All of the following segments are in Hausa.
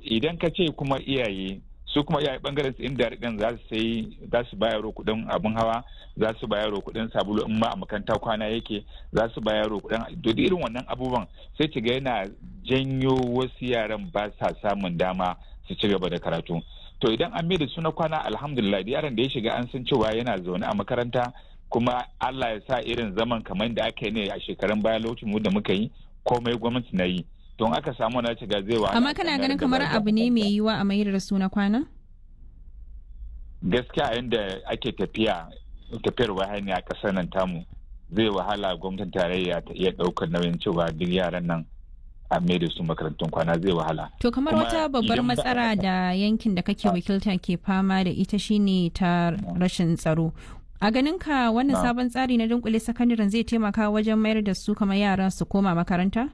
idan ka ce kuma iyaye su kuma iyaye bangaren su inda ɗin za su sai za su bayaro kuɗin abin hawa za su bayaro kuɗin sabulu in ma a makaranta kwana yake za su bayaro kuɗin duk irin wannan abubuwan sai ki ga yana janyo wasu yaran ba sa samun dama su ci gaba da karatu to idan an da su na kwana alhamdulillah yaron da ya shiga an san cewa yana zaune a makaranta kuma Allah ya sa irin zaman kamar da aka yi ne a shekarun baya lokacin mu da muka yi komai gwamnati na yi don aka samu na shiga zai wa amma kana ganin kamar abu ne mai yiwa a mayar da su na kwana gaskiya yadda ake tafiya tafiyar wahani a ƙasar nan tamu zai wahala gwamnatin tarayya ta iya ɗaukar nauyin cewa duk yaran nan a mai da su makarantun kwana zai wahala. To kamar wata babbar matsala da yankin da kake wakilta ke fama da ita shine ta rashin tsaro. A ganin ka wannan sabon tsari na dunkule sakandaren zai taimaka wajen mayar da su kamar yaran su koma makaranta?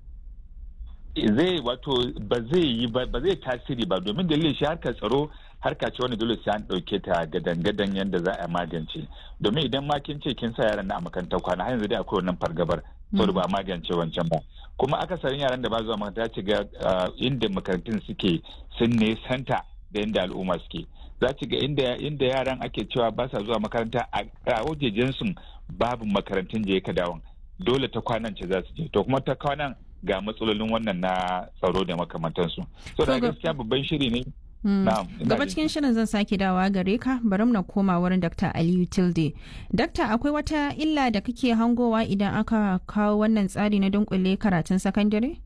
Zai wato ba zai yi ba zai tasiri ba domin dalilin shi harkar tsaro harka ce wani dole sai an ɗauke ta gadan-gadan yadda za a magance domin idan ma kin ce kin sa yaran na a makarantar kwana har yanzu dai akwai wannan fargabar saboda ba magance wancan ba kuma akasarin yaran da ba zuwa makaranta ci ga inda makarantun suke sun ne santa da inda al'umma suke za ci ga inda inda yaran ake cewa ba sa zuwa makaranta a wajejen su babu makarantun je ka dawon dole ta kwanan ce za su je to kuma ta kwanan ga matsalolin wannan na tsaro da makamantansu so da gaskiya babban shiri ne Gaba cikin shirin zan sake dawa gare ka bari na koma wurin Dr. Aliyu Tilde. Dakta akwai wata illa da kake hangowa idan aka kawo wannan tsari na dunkule karatun sakandare?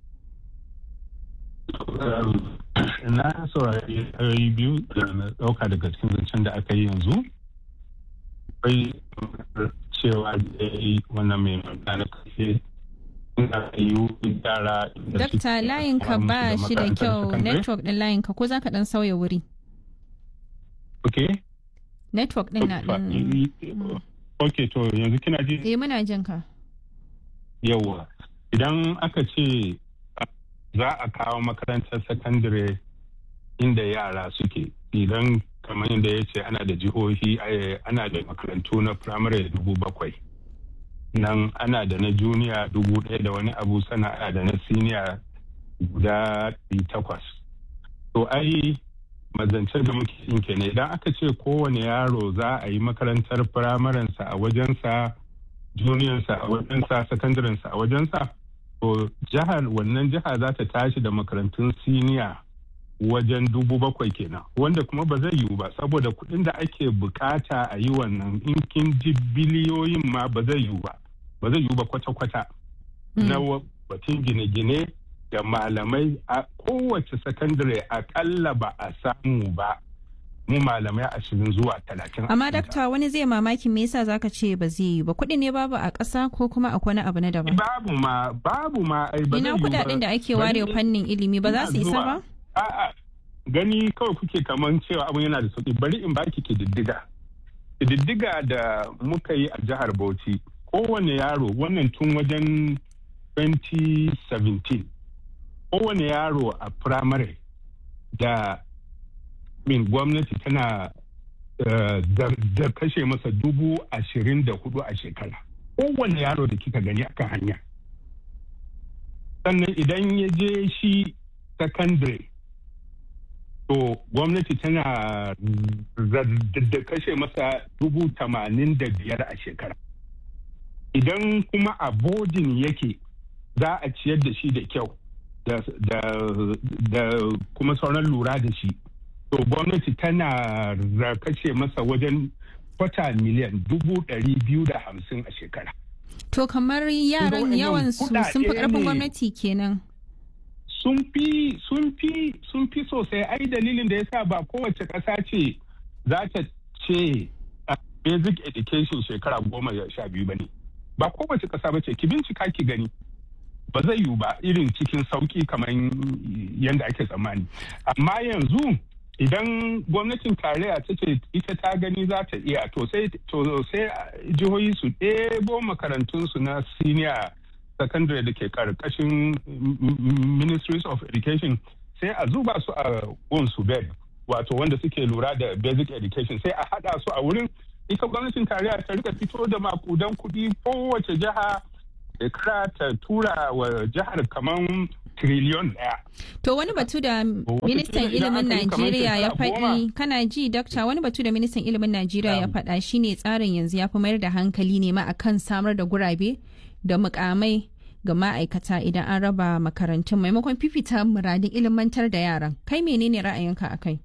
Na saurari ayoyi biyu da na ɗauka daga cikin zancen da aka yi yanzu. Akwai cewa da ya yi wannan mai magana kashe Dakta layinka ba shi da kyau network din layinka ko za ka dan sauya wuri? Ok. Network din na din. Ok to yanzu kina ji? Eh muna jin ka. Yawwa. Idan aka ce za a kawo makarantar sakandare inda yara suke idan kamar yadda ya ce ana da jihohi ana da makarantu na firamare dubu bakwai. nan ana da na juniya dubu ɗaya da wani abu sana ana da na siniya guda takwas to ai mazancen da muke yin kenan idan aka ce kowane yaro za a yi makarantar firamarensa a wajensa juniyansa a wajensa sakandarensa a wajensa to jihar wannan jiha za ta tashi da makarantun siniya wajen dubu bakwai kenan wanda kuma ba zai yiwu ba saboda kuɗin da ake bukata a yi wannan in kin ji biliyoyin ma ba zai yiwu ba ba zai yiwu ba kwata-kwata na batun gine-gine da malamai a kowace sakandare akalla ba a samu ba mu malamai ashirin zuwa talatin. Amma dakta wani zai mamaki me yasa zaka ce ba zai yi ba kuɗi ne babu a ƙasa ko kuma akwai wani abu na daban. Babu ma babu ma ai ba Ina kuɗaɗen da ake ware fannin ilimi ba za su isa ba? A'a gani kawai kuke kaman cewa abin yana da sauki bari in baki kididdiga. Kididdiga da muka yi a jihar Bauchi kowane yaro wannan tun wajen 2017 kowane yaro a firamare da min gwamnati tana da kashe masa dubu ashirin da hudu a shekara kowane yaro da kika gani akan hanya sannan idan ya je shi secondary to gwamnati tana da kashe masa dubu tamanin da biyar a shekara idan kuma a bodin yake za a ciyar da shi da kyau da kuma sauran lura da shi to gwamnati tana kashe masa wajen kwata miliyan dubu ɗari biyu da hamsin a shekara to kamar yaran yawan su sun fi ƙarfin gwamnati kenan sun fi sun fi sun fi sosai ai dalilin da yasa ba kowace ƙasa ce za ta ce basic education shekara goma sha biyu ba ne ba kowace ƙasa ba ce ki bincika ki gani ba zai yiwu ba irin cikin sauki kamar yadda ake tsammani amma yanzu idan gwamnatin tarayya ta ce ita ta gani za ta iya to sai jihohi su ɗebo makarantunsu na senior secondary da ke karkashin ministries of education sai a zuba su a su bed wato wanda suke lura da basic education sai a haɗa su a wurin ita gwamnatin tarayya ta rika fito da makudan kuɗi kowace jiha shekara ta tura wa jihar kamar triliyon daya. To wani batu da ministan ilimin Najeriya ya faɗi kana ji dakta wani batu da ministan ilimin Najeriya ya faɗa shine tsarin yanzu ya fi mayar da hankali ne ma akan samar da gurabe da mukamai ga ma'aikata idan an raba makarantun maimakon fifita muradin ilimantar da yaran kai menene ra'ayinka a kai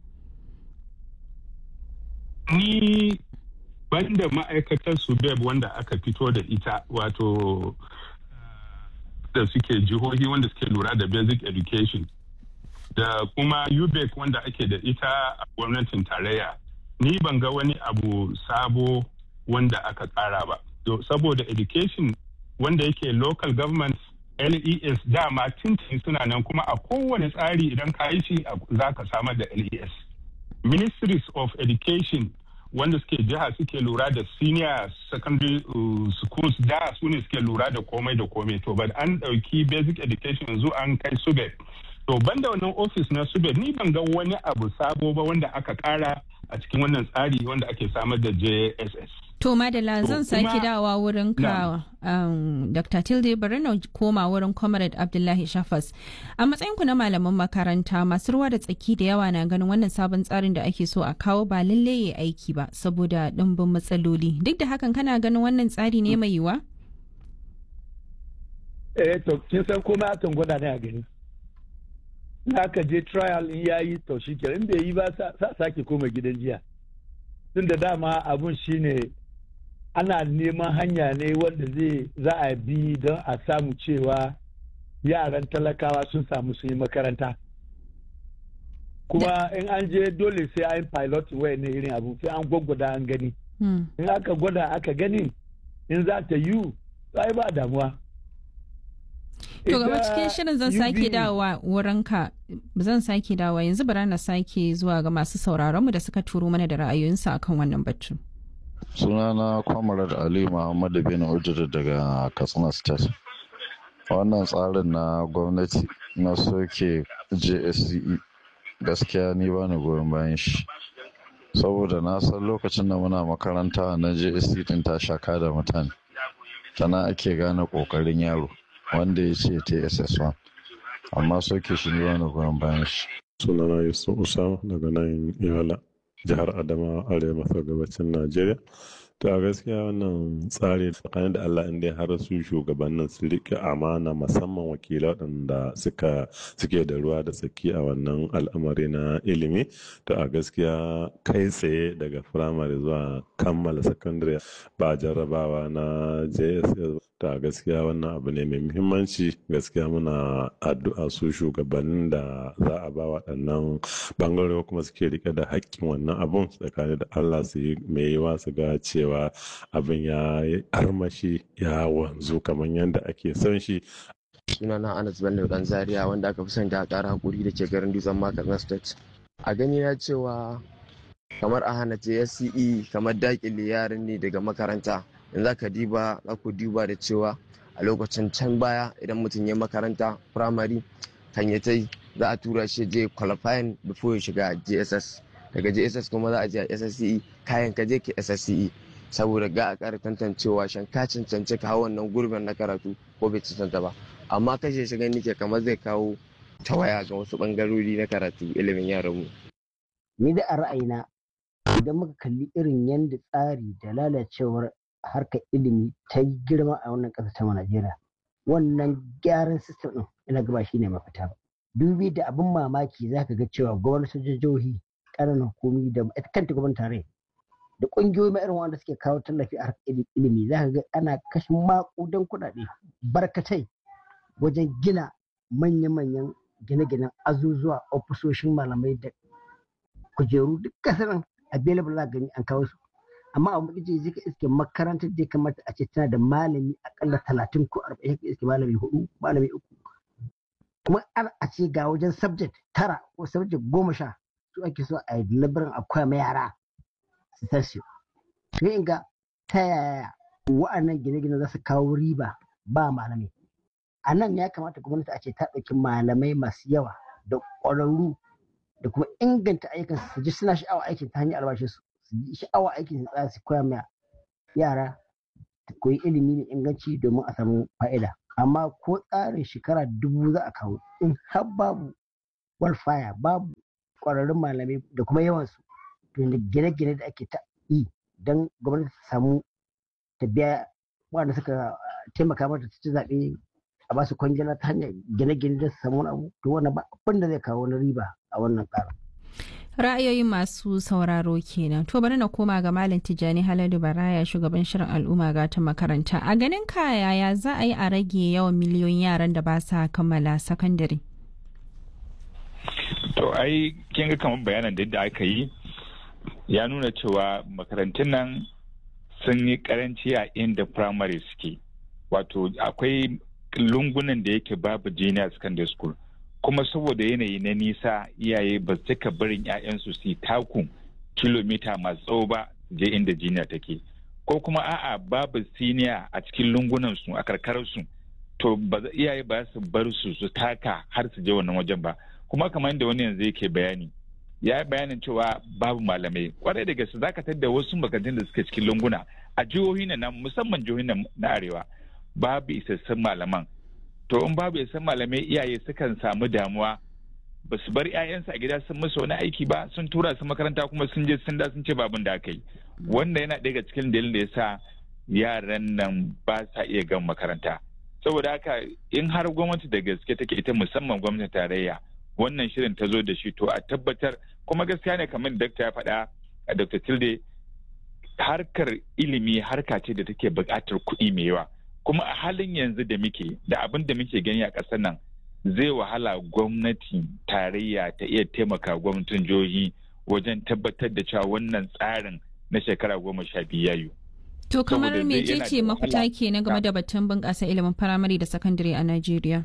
ni banda ma'aikatar subeb wanda aka fito da ita wato da suke jihohi wanda suke lura da basic education da kuma ubec wanda ake da ita a gwamnatin tarayya ni ban ga wani abu sabo wanda aka tsara ba saboda education wanda yake local government les dama tintin suna nan kuma a kowane tsari idan ka yi shi za ka samar da les ministries of education wanda suke jiha suke lura da senior secondary uh, schools da su ne suke lura da komai da komai to but an dauki basic education yanzu an kai subed to banda wannan office na subed ni ban ga wani abu sabo ba wanda aka kara a cikin wannan tsari wanda ake samar da jss To Madala zan sake dawa wurin ka um, Dr. Tilde bari na koma wurin Comrade Abdullahi Shafas. A matsayinku na malaman makaranta masu ruwa da tsaki da yawa na ganin wannan sabon tsarin da ake so a kawo ba lalle ya aiki ba saboda ɗimbin matsaloli. Duk da hakan kana ganin wannan tsari ne mai yiwa? Eh to kin san komai akan gwada ne a gani. Na aka je trial in yayi to shi in bai yi ba sa sake koma gidan jiya. Tun da dama abun shine ana neman hanya ne wanda zai za a bi don a samu cewa yaran talakawa sun samu sun yi makaranta kuma in an je dole sai an pilot waya ne irin abu sai an gwaggwada an gani in aka gwada aka gani in za ta yi ai ba damuwa To gaba cikin shirin zan sake dawowa wurinka zan sake dawowa yanzu bara na sake zuwa ga masu sauraronmu da suka turo mana da ra'ayoyinsu akan wannan batu. sunana kwamarar ali muhammadu bin ujiri daga katsina state wannan tsarin na gwamnati na soke jsce gaskiya ni ba ni goyon bayan shi saboda na san lokacin da muna makaranta na jsc din ta shaka da mutane tana ake gane kokarin yaro wanda ya ce tss1 amma soke shi ni ba ni goyon bayan shi sunana yusuf usama daga nan yola jihar adama arewa maso gabacin najeriya to a gaskiya wannan tsari tsakanin da allah inda har su shugabannin su rike amana musamman wakilai waɗanda suka suke da ruwa da tsaki a wannan al'amari na ilimi to a gaskiya kai tsaye daga firamare zuwa kammala sakandare ba jarrabawa na jss ta gaskiya wannan abu ne mai muhimmanci gaskiya muna addu'a su shugabannin da za a ba waɗannan bangarori kuma suke rike da haƙƙin wannan abun tsakanin da allah su yi mai yiwa su ga cewa abin ya yi armashi ya wanzu kamar yadda ake son shi sunana anas bello dan zaria wanda aka fi son da ƙara hakuri da ke garin dutsen makar state a gani na cewa kamar a hana JSCE kamar dakile yaran ne daga makaranta in za ka diba za ku diba da cewa a lokacin can baya idan mutum ya makaranta firamare kan ya tai za a tura shi je qualifying before ya shiga JSS daga JSS kuma za a je a SSCE kayan ka je ke SSCE saboda ga a ƙara tantancewa shan ka cancanci ka hau wannan gurbin na karatu ko bai cancanta ba amma kashe shi gani ke kamar zai kawo tawaya ga wasu bangarori na karatu ilimin yaranmu. Ni da a ra'ayina idan muka kalli irin yadda tsari da lalacewar harkar ilimi ta yi girma a wannan ƙasar ta Najeriya wannan gyaran sistem ɗin ina gaba shi ne mafita ba. Dubi da abin mamaki za ka ga cewa gwamnatin jihohi ƙananan hukumi da ita kanta gwamnatin tarayya da ƙungiyoyi ma irin wanda suke kawo tallafi a harkar ilimi za ka ga ana kashe maƙudan kuɗaɗe barkatai wajen gina manya-manyan gine-ginen azuzuwa ofisoshin malamai da kujeru duk kasar available za gani an kawo su amma a mutum zai ka iske makarantar da ya kamata a ce tana da malami akalla talatin ko arba'in ka iske malami hudu malami uku kuma an a ce ga wajen subject tara ko subject goma sha su ake so a yi delivery akwai ma yara su tashi sai in ga ta yaya wa'annan gine-gine za su kawo riba ba malami a nan ya kamata gwamnati a ce ta ɗauki malamai masu yawa da ƙwararru da kuma inganta ayyukan su ji suna sha'awa aikin ta hanyar albashin su su ji sha'awa aikin su tsaya su koya ma yara koyi ilimi mai inganci domin a samu fa'ida amma ko tsarin shekara dubu za a kawo in har babu wildfire babu ƙwararrun malamai da kuma yawansu to gine-gine da ake ta yi don gwamnati ta samu ta biya waɗanda suka taimaka mata ta ci zaɓe a basu kwangila ta hanyar gine-gine da su samu wani abu to wannan ba abin da zai kawo wani riba a wannan tsarin. ra'ayoyin masu sauraro kenan to bari na koma ga malam tijjani haladu baraya shugaban shirin al'umma gata makaranta a ganin ka yaya za a yi a rage yawan miliyoyin yaran da ba sa kammala sakandare to ai kin ga kamar bayanan da yadda aka yi ya nuna cewa makarantun nan sun yi karanci a inda primary suke wato akwai lungunan da yake babu junior secondary school kuma saboda yanayi na nisa iyaye ba su cika barin 'ya'yansu su taku kilomita masu tsawo ba je inda jiniya take ko kuma a'a babu siniya a cikin lungunan su a karkarar su to ba iyaye ba su bar su su taka har su je wannan wajen ba kuma kamar yadda wani yanzu yake bayani ya yi bayanin cewa babu malamai kwarai da gaske zaka tadda wasu makarantun da suke cikin lunguna a jihohi na musamman jihohi na arewa babu isassun malaman to in babu isassun malamai iyaye sukan samu damuwa ba su bar 'ya'yansu a gida sun musu wani aiki ba sun tura su makaranta kuma sun je sun da sun ce babin da aka yi wanda yana daga cikin dalilin da ya sa yaran nan ba sa iya gan makaranta saboda haka in har gwamnati da gaske take ita musamman gwamnatin tarayya wannan shirin ta zo da shi to a tabbatar kuma gaskiya ne kamar dakta ya faɗa a dr tilde harkar ilimi harka ce da take buƙatar kuɗi mai yawa kuma a halin yanzu da muke da abin da muke gani a ƙasar nan zai wahala gwamnati tarayya ta iya taimaka gwamnatin jihohi wajen tabbatar da cewa wannan tsarin na shekara goma sha biyu yayu. To kamar mecece mafita ke na game da batun bunƙasa ilimin firamare da sakandare a Najeriya?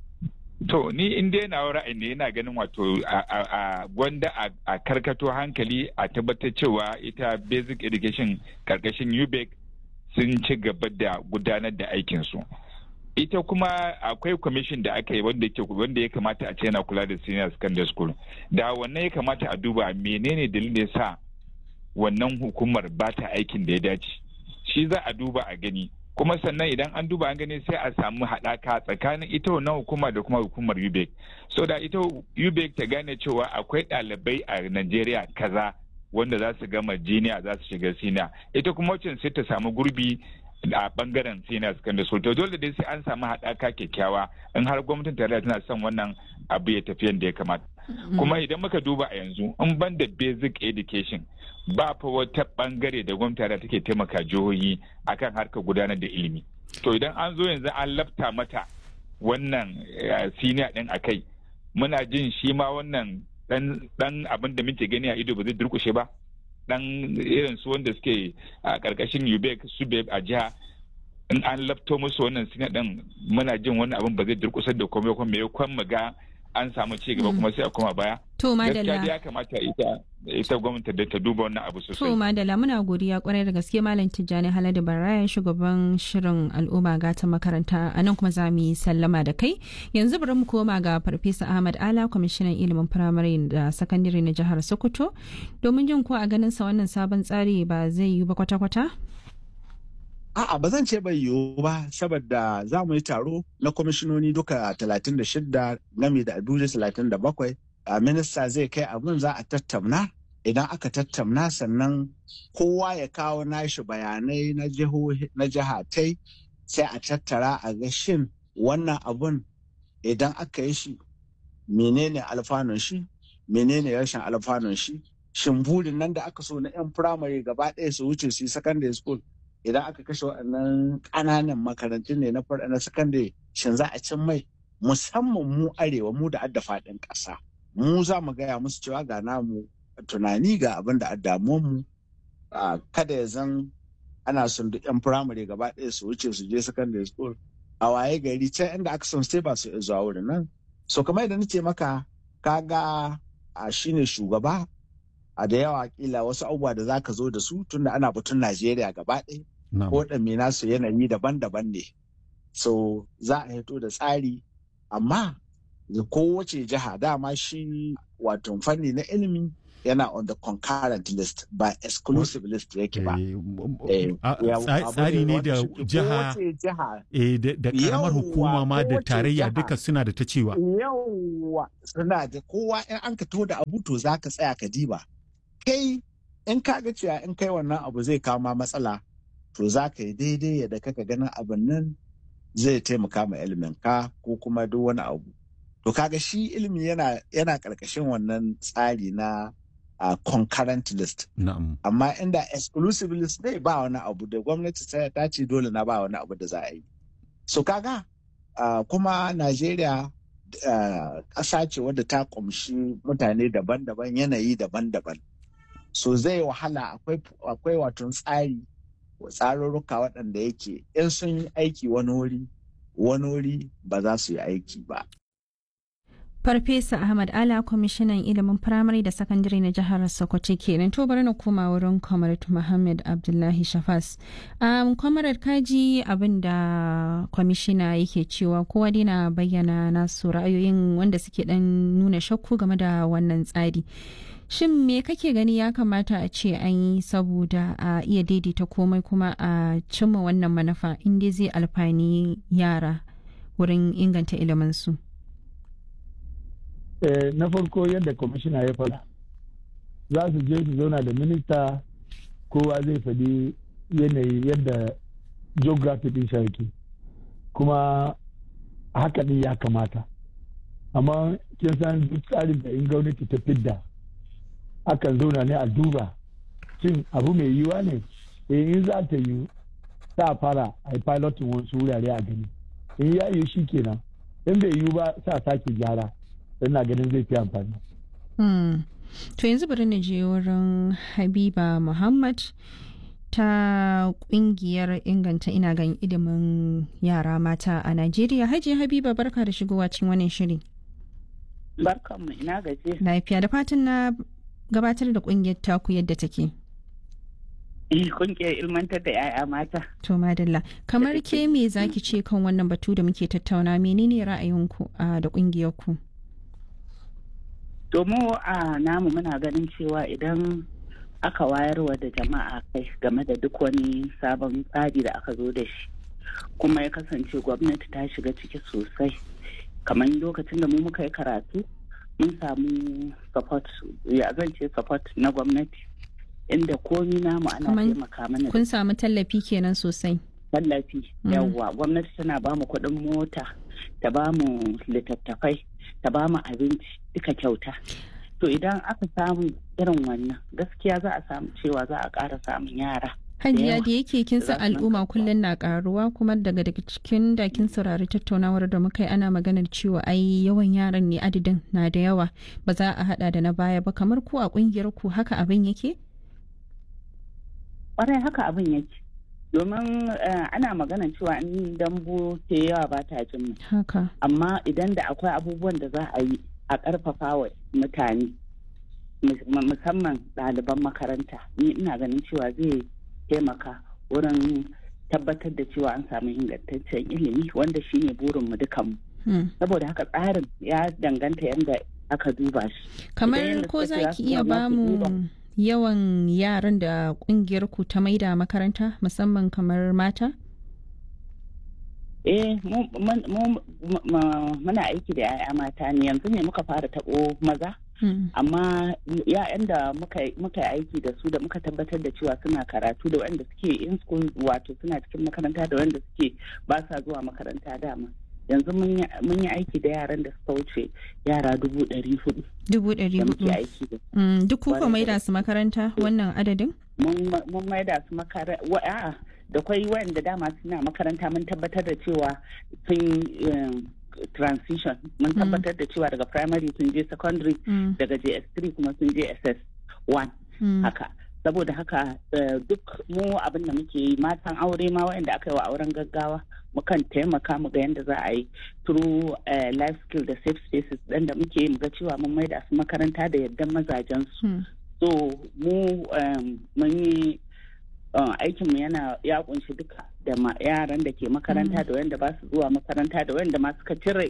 To ni in dai na ra'ayi ne yana ganin wato a gwanda a karkato hankali a tabbatar cewa ita basic education karkashin UBEC sun ci gaba da gudanar da aikinsu. Ita kuma akwai kwamishin da aka yi wanda ya kamata a ce yana kula da senior secondary school. Da wannan ya kamata a duba menene dalilin da ya sa wannan hukumar ba ta aikin da ya dace. Shi za a duba a gani. kuma sannan idan an duba an gani sai a samu haɗaka tsakanin ita wannan hukuma da kuma hukumar UBEC. So da ita UBEC ta gane cewa akwai ɗalibai a Najeriya kaza wanda za su gama jiniya za su shiga siniya. Ita kuma wacce sai ta samu gurbi a bangaren senior secondary school to dole dai sai an samu haɗaka kyakkyawa in har gwamnatin tarayya tana son wannan abu ya tafi yadda ya kamata kuma idan muka duba a yanzu in ban da basic education ba fa wata bangare da gwamnati tarayya take taimaka jihohi akan harkar gudanar da ilimi to idan an zo yanzu an lafta mata wannan senior din akai muna jin shi ma wannan dan abin da muke gani a ido ba zai durkushe ba dan irin su wanda suke a karkashin UBEC SUBEB a jiha in an lafto musu wannan sina din muna jin wani abin ba zai durkusar da komai kuma me kwan mu ga an samu ci gaba kuma sai a koma baya to madalla ya kamata ita ita gwamnati da ta duba wannan abu sosai to madalla muna godiya kwarai da gaske malam Tijjani Haladu Baraya shugaban shirin al'umma gata makaranta a nan kuma za mu yi sallama da kai yanzu bari mu koma ga farfesa Ahmad Ala kwamishinan ilimin firamare da sakandare na jihar Sokoto domin jin ko a ganin sa wannan sabon tsari ba zai yi ba kwata-kwata A'a ba zan ce bai yiwu ba saboda za mu yi taro na kwamishinoni duka 36 game da Abuja 37 a minista zai kai abin za a tattauna idan aka tattauna sannan kowa ya kawo nashi bayanai na jihatai sai a tattara a ga shin wannan abun idan aka yi shi menene alfanun shi menene rashin alfanun shi shin burin nan da aka so na 'yan firamare gaba ɗaya su wuce su yi secondary school idan aka kashe waɗannan ƙananan makarantun ne na sakandare shin za a cin mai musamman mu arewa mu da adda faɗin ƙasa mu za mu gaya musu cewa ga namu tunani ga abin da addamuwan mu kada ya zan ana son duk yan firamare gaba ɗaya su wuce su je secondary school a waye gari can inda aka son sai ba su zuwa wurin nan so kamar yadda nace maka kaga a shine shugaba a da yawa kila wasu abubuwa da zaka zo da su tunda ana batun Najeriya gaba ɗaya ko ɗanme nasu yanayi daban-daban ne so za a hito da tsari amma kowace jiha dama shi wato fanni na ilimi yana on the concurrent list ba exclusive list yake ba. Tsari ne da jiha da karamar hukuma ma da tarayya duka suna da ta cewa. Yawwa suna da kowa in an ka to da abu to za ka tsaya ka diba. Kai in ka ga cewa in kai wannan abu zai kawo ma matsala to za ka yi daidai yadda kaka ganin abin nan zai taimaka ma ilimin ka ko kuma duk wani abu. To kaga shi ilimi yana yana karkashin wannan tsari na uh, concurrent list. Amma inda exclusive list ne ba wani abu da gwamnati ta ce dole na ba wani abu da za a yi. So kaga uh, kuma Najeriya ƙasa uh, ce wadda ta ƙumshi mutane daban-daban yanayi daban-daban. So zai wahala akwai wato tsari tsarurruka waɗanda yake in sun yi aiki wani wuri wani wuri ba za su yi aiki ba. Farfesa Ahmad Ala kwamishinan ilimin firamare da sakandare na jihar Sokoto kenan to bari na koma wurin Comrade Muhammad Abdullahi Shafas. Um, Comrade kaji abin da kwamishina yake cewa kowa dai na bayyana nasu ra'ayoyin wanda suke dan nuna shakku game da wannan tsari. Shin me kake gani ya kamata a ce an yi saboda a iya daidaita komai kuma a cimma wannan manufa inda zai alfani yara wurin inganta iliminsu? na farko yadda kwamishina ya faɗa za su je su zauna da minista kowa zai faɗi yanayi yadda geography din yake kuma haka ɗin ya kamata amma kin san duk tsarin da in gwamnati ta fidda akan zauna ne a duba cin abu mai yiwa ne in za ta yi sa fara a yi pilotin wasu wurare a gani in ya yi shi kenan in bai yiwu ba sa sake gyara ina ganin zai fi amfani. To yanzu bari na je wurin Habiba Muhammad ta kungiyar inganta ina gan ilimin yara mata a Najeriya. Hajiya Habiba barka da shigowa cikin wannan shiri. Barkanmu ina gaje. Lafiya da fatan na gabatar da kungiyar taku yadda take. kungiyar ilmantar da 'ya'ya mata. To madalla, kamar ke me zaki ce kan wannan batu da muke tattauna menene ra'ayinku da kungiyar ku? domin a namu muna ganin cewa idan aka wayarwa da jama'a kai game da duk wani sabon tsari da aka zo da shi kuma ya kasance gwamnati ta shiga ciki sosai kamar lokacin da mu muka yi karatu mun samu support ya zan ce support na gwamnati inda komi namu ana taimaka mana kun samu tallafi kenan sosai tallafi yawwa gwamnati tana ba mu kuɗin mota ta ba mu littattafai ta ba mu abinci duka kyauta to idan aka samu irin wannan gaskiya za a samu cewa za a ƙara samun yara hajiya da yake kin san al'umma kullum na karuwa kuma daga daga cikin da kin saurari tattaunawar da muka yi ana maganar cewa ai yawan yaran ne adadin na da yawa ba za a hada da na baya ba kamar ku a kungiyar ku haka abin yake kwarai haka abin yake domin ana magana cewa in dambu ke yawa ba ta jin haka amma idan da akwai abubuwan da za a yi a ƙarfafa wa mutane musamman ɗaliban makaranta ni ina ganin cewa zai taimaka wurin tabbatar da cewa an samu ingantaccen ilimi wanda shine burinmu dukanmu saboda haka tsarin ya danganta yadda aka duba shi kamar ko za ki iya bamu yawan yaran da kungiyar ku ta maida makaranta musamman kamar mata? Eh, muna aiki da 'ya'ya mata ne yanzu ne muka fara taɓo maza. Amma ya'yan da muka yi aiki da su da muka tabbatar da cewa suna karatu da wanda suke in school wato suna cikin makaranta da wanda suke ba sa zuwa makaranta dama. yanzu mun yi aiki da yaran da suka wuce yara dubu ɗari hudu. Dubu ɗari hudu. Duk kuka maida su makaranta wannan adadin? Mun maida su makaranta. da kwai wayanda dama suna makaranta mun tabbatar da cewa sun transition mun tabbatar da cewa daga primary sun je secondary daga js3 kuma sun je ss1 haka saboda haka duk mu abin da muke yi matan aure ma wayanda aka yi wa auren gaggawa mukan taimaka mu ga yadda za a yi through life skill da safe spaces ɗin da muke yi mu ga cewa mun maida su makaranta da yardan mazajen su so mu mun yi aikinmu yana ya kunshi duka da yaran da ke makaranta da wanda ba su zuwa makaranta da wanda ma suka cire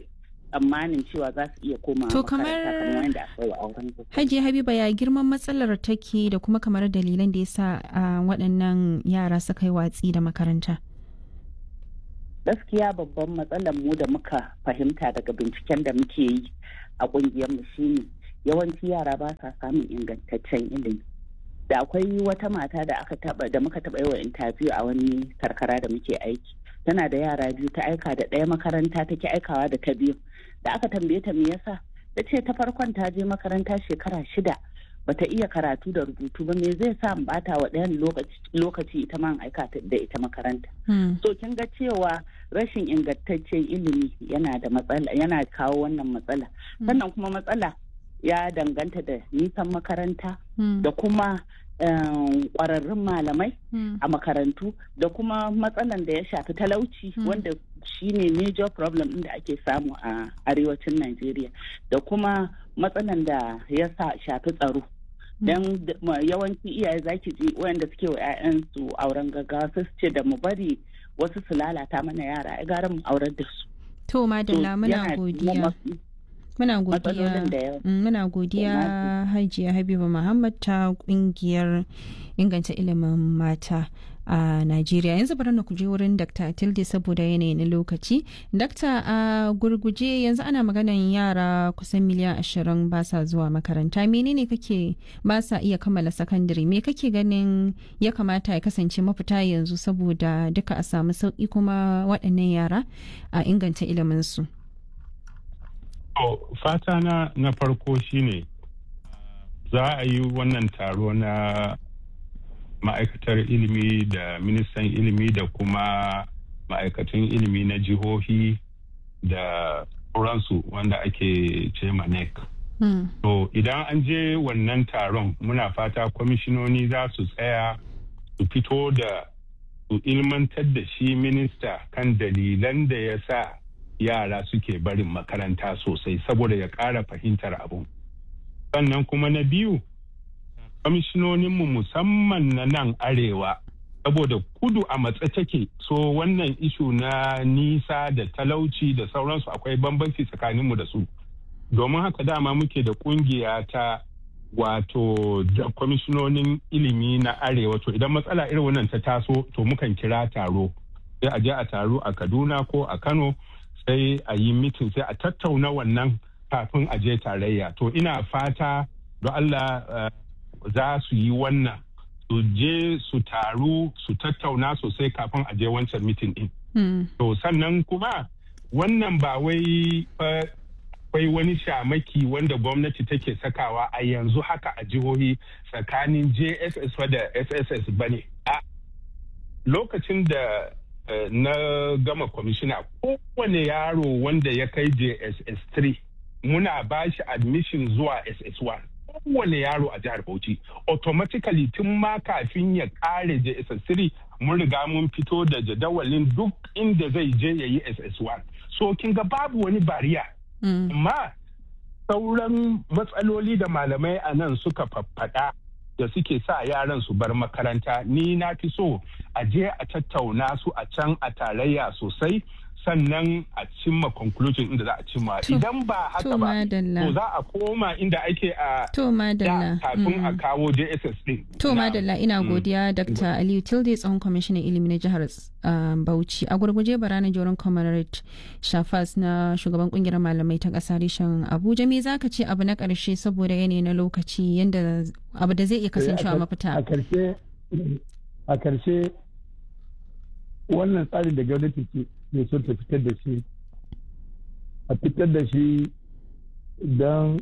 tsammanin cewa za su iya koma To kamar Hajiya Habiba ya girman matsalar take da kuma kamar dalilan da yasa waɗannan yara suka yi watsi da makaranta. Gaskiya babban matsalar mu da muka fahimta daga binciken da muke yi a ƙungiyar mu shine yawanci yara ba sa samun ingantaccen ilimi. Da akwai wata mata da aka taba da muka taba yi wa interview a wani karkara da muke aiki. Tana da yara biyu ta aika da ɗaya makaranta take aikawa da ta biyu. da aka tambaye ta me yasa ta ce ta farkon ta je makaranta shekara shida bata iya karatu da rubutu ba me zai sa bata wa ɗayan lokaci ita man aika da ita makaranta so kin ga cewa rashin ingantaccen ilimi yana da matsala yana kawo wannan matsala sannan kuma matsala ya danganta da nisan makaranta da kuma kwararrun malamai a makarantu da kuma matsalan da ya shafi talauci wanda shine major problem da ake samu a arewacin Najeriya da kuma matsalan da ya shafi tsaro don yawanci iyaye zaki ji wayanda suke wa 'ya'yansu auren gaggawa su ce da mu bari wasu su lalata mana yara ai gara mu aurar da su to madalla muna godiya muna godiya muna godiya hajiya habiba muhammad ta kungiyar inganta ilimin mata a Najeriya yanzu bari na kuje wurin Dr. Tilde saboda yanayi na lokaci. Dr. a gurguje yanzu ana maganan yara kusan miliyan ashirin ba sa zuwa makaranta. Menene kake ba sa iya kammala sakandare? Me kake ganin ya kamata ya kasance mafita yanzu saboda duka a samu sauki kuma waɗannan yara a inganta iliminsu? fata na na farko shine za a yi wannan taro na ma'aikatar ilimi da ministan ilimi da kuma ma'aikatan ilimi na jihohi da sauransu wanda ake ce NEC. Mm. To idan an je wannan taron muna fata kwamishinoni za su tsaya su fito da su ilmantar da shi minista kan dalilan da ya sa yara suke barin makaranta sosai saboda ya ƙara fahimtar abu. Sannan kuma na biyu kwamishinoninmu musamman na nan arewa saboda kudu a matsa take so wannan ishu na nisa da talauci da sauransu akwai bambanci tsakaninmu da su domin haka dama muke da kungiya ta wato da kwamishinonin ilimi na arewa to idan matsala irin wannan ta taso to mukan kira taro sai a je a taro a kaduna ko a kano sai a yi mitin sai a tattauna wannan kafin a je tarayya to ina fata don allah uh, za su yi wannan su je su taru su tattauna sosai kafin a je wancan mitin din. To sannan kuma wannan ba wai akwai wani shamaki wanda gwamnati take sakawa a yanzu haka a jihohi tsakanin JSS da SSS ba ne. Lokacin da na gama kwamishina kowane yaro wanda ya kai JSS 3 muna ba shi admission zuwa SS1. kowane yaro a jihar Bauchi automatically tun ma kafin ya kare JSS3 mun riga mun fito da jadawalin duk inda zai je ya yi SS1 so kin ga babu wani bariya amma sauran matsaloli da malamai a nan suka faffada da suke sa yaran su bar makaranta ni na fi so a je a tattauna su a can a tarayya sosai sannan a cimma conclusion inda za a cimma idan ba haka ba to za a koma inda ake a to madalla kafin a kawo JSS din to madalla ina godiya Dr. Aliyu Tilde tsohon kwamishinan ilimi na jihar Bauchi a gurguje barana joron comrade Shafas na shugaban kungiyar malamai ta kasa reshen Abuja me zaka ce abu na karshe saboda yanayi na lokaci yanda abu da zai iya kasancewa mafita a karshe a karshe wannan tsarin da gwamnati ke ne son ta fitar da shi a fitar da shi don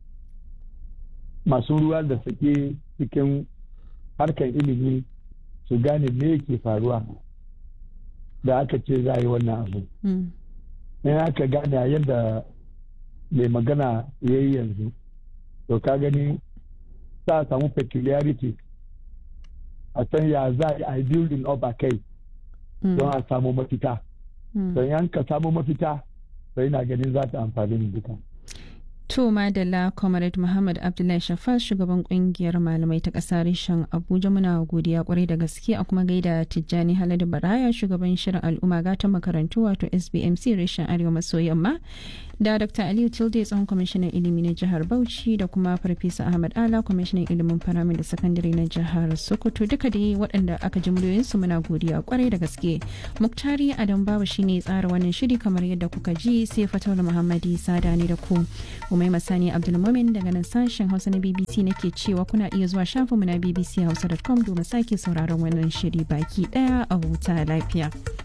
masu ruwa da sake cikin harkar ilimi su gane me ke faruwa da aka ce za a yi wannan abu in aka gane yadda mai magana ya yi yanzu to ka gani za a samu peculiarity a san ya za a yi building up a kai don a samu mafita don yan ka samu mafita sai na ganin za ta amfani mu duka. To Madalla Comrade Muhammad Abdullahi Shafas shugaban kungiyar malamai ta ƙasa reshen Abuja muna godiya kwarai da gaske a kuma gaida Tijjani Haladu Baraya shugaban shirin al'umma gata makarantu wato SBMC reshen Arewa maso yamma da dr aliyu tilde tsohon kwamishinan ilimi na jihar bauchi da kuma farfesa ahmad ala kwamishinan ilimin firamare da sakandare na jihar sokoto duka dai waɗanda aka ji muryoyinsu muna godiya kwarai da gaske muktari adam babu shine tsara wannan shiri kamar yadda kuka ji sai fatawar muhammadi sada ne da ku umai masani abdulmumin daga nan sashen hausa na bbc nake cewa kuna iya zuwa shafinmu na bbchausa.com domin sake sauraron wannan shiri baki daya a huta lafiya.